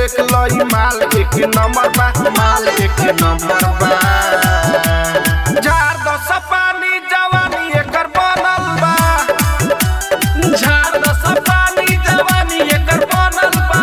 देख लई माल एक नंबर बा माल एक नंबर बा झाड़ दस पानी जवानी एकर बनल बा झाड़ दस पानी जवानी एकर बनल बा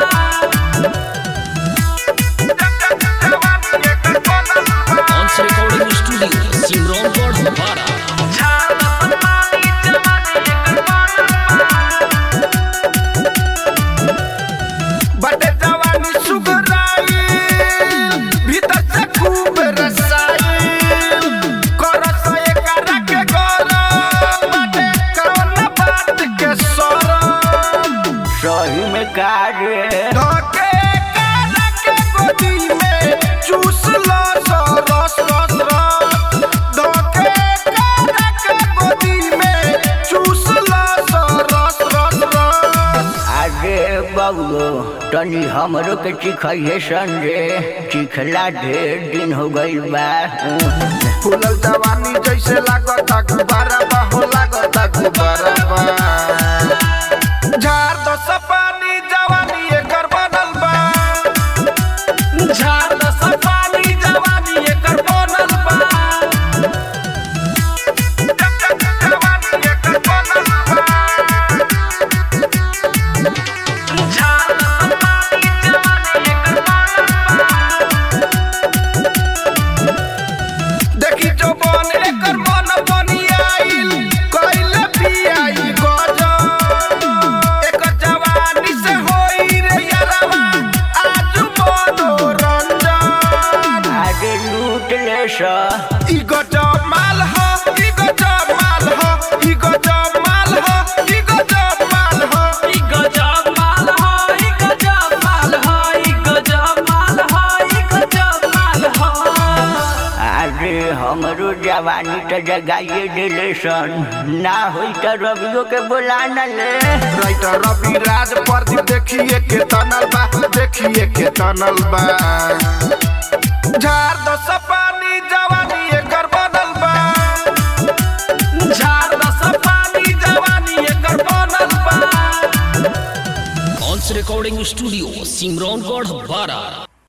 जवानी एकर बनल बा Once Recording Studio, Simron Bara. झाड़ दस पानी जवानी एकर बनल बा बटे जवानी सुगराई भीतर से खूब रसाई करस एकरा के गरम बटे कौन बात के सरम सही में काजे धके एकरा के गोदी में चूस लो सो रस रस रस धके एकरा के गोदी में चूस लो सो रस रस रस आगे बबलो तनी हमरो के चिखइए संजे चिखला ढेर दिन हो गइल बा फूलल जवानी जैसे लागता गुब्बारा बा हो लागता गुब्बारा बा झाड़ दस पानी जवानी एकर बनल बा झाड़ दस पानी जवानी एकर बनल बा जवानी एकर बनल बा झाड़ दस पानी जवानी एकर बनल बा देखी जो बन एकर मन बनियाइल कइले पियाई गजब एकर जवानी से होई रे यारवा आज मनोरंजन आगे लूट ले सा ई गजब माल ह ई गजब माल ह ई गजब माल ह ई गजब माल ह ई गजब माल ह ई गजब माल ह ई गजब माल ह ई गजब माल ह आगे हमरो जवानी तो जगाइए दिले सन ना होई तो रवियो के बुला न ले राइटर रवि राज प्रदीप देखिए के तनल बा देखिए के तनल बा झाड़ दस पानी जवानी एकर बनल बा झाड़ दस पानी जवानी एकर बनल बा Once Recording Studio, Simron Bara.